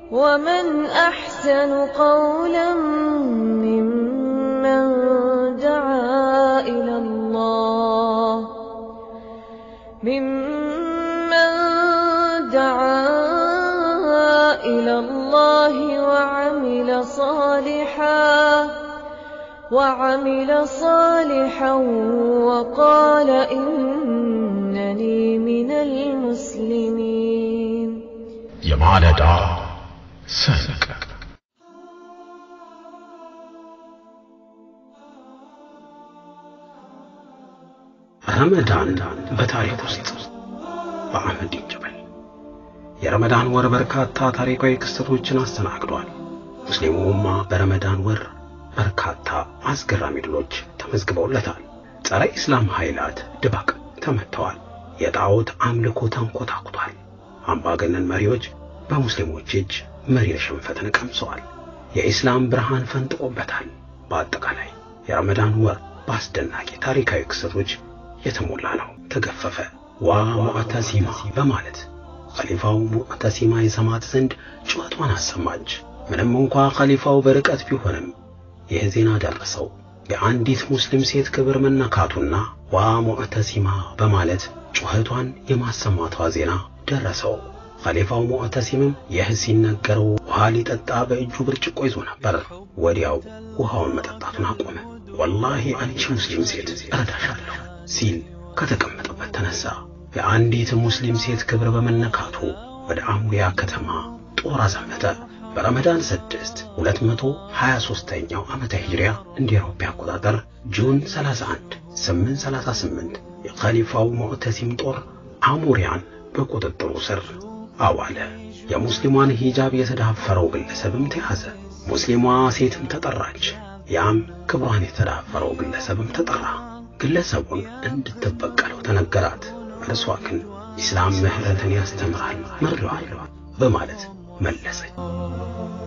ومن أحسن قولا ممن دعا إلى الله ممن دعا إلى الله وعمل صالحا وعمل صالحا وقال إنني من المسلمين የማለዳ ስንቅ ረመዳን በታሪክ ውስጥ በአህመድ ጀበል የረመዳን ወር በርካታ ታሪካዊ ክስተቶችን አስተናግዷል። ሙስሊሙ ኡማ በረመዳን ወር በርካታ አስገራሚ ድሎች ተመዝግበውለታል። ጸረ ኢስላም ኃይላት ድባቅ ተመትተዋል። የጣዖት አምልኮ ተንኮታኩቷል። አምባገነን መሪዎች በሙስሊሞች እጅ መሪር ሽንፈትን ቀምሰዋል። የኢስላም ብርሃን ፈንጥቆበታል። በአጠቃላይ የረመዳን ወር በአስደናቂ ታሪካዊ ክስተቶች የተሞላ ነው። ተገፈፈ ዋ ሙዕተሲማ በማለት ኸሊፋው ሙዕተሲማ የሰማት ዘንድ ጩኸቷን አሰማች። ምንም እንኳ ኸሊፋው በርቀት ቢሆንም ይህ ዜና ደረሰው። የአንዲት ሙስሊም ሴት ክብር መነካቱና ዋ ሙዕተሲማ በማለት ጩኸቷን የማሰማቷ ዜና ደረሰው። ኸሊፋው ሙዕተሲምም ይህ ሲነገረው ውሃ ሊጠጣ በእጁ ብርጭቆ ይዞ ነበር። ወዲያው ውሃውን መጠጣቱን አቆመ። ወላሂ አንቺ ሙስሊም ሴት እረዳሻለሁ ሲል ከተቀመጠበት ተነሳ። የአንዲት ሙስሊም ሴት ክብር በመነካቱ ወደ አሙያ ከተማ ጦር አዘመተ። በረመዳን 6 223ኛው ዓመተ ሂጅሪያ እንደ አውሮፓ አቆጣጠር ጁን 31 838 የኸሊፋው ሙዕተሲም ጦር አሙሪያን በቁጥጥሩ ስር አዋለ። የሙስሊሟን ሂጃብ የተዳፈረው ግለሰብም ተያዘ። ሙስሊሟ ሴትም ተጠራች። ያም ክብሯን የተዳፈረው ግለሰብም ተጠራ። ግለሰቡን እንድትበቀለው ተነገራት። እርሷ ግን ኢስላም ምህረትን ያስተምራል፣ ምሬዋለሁ በማለት መለሰች።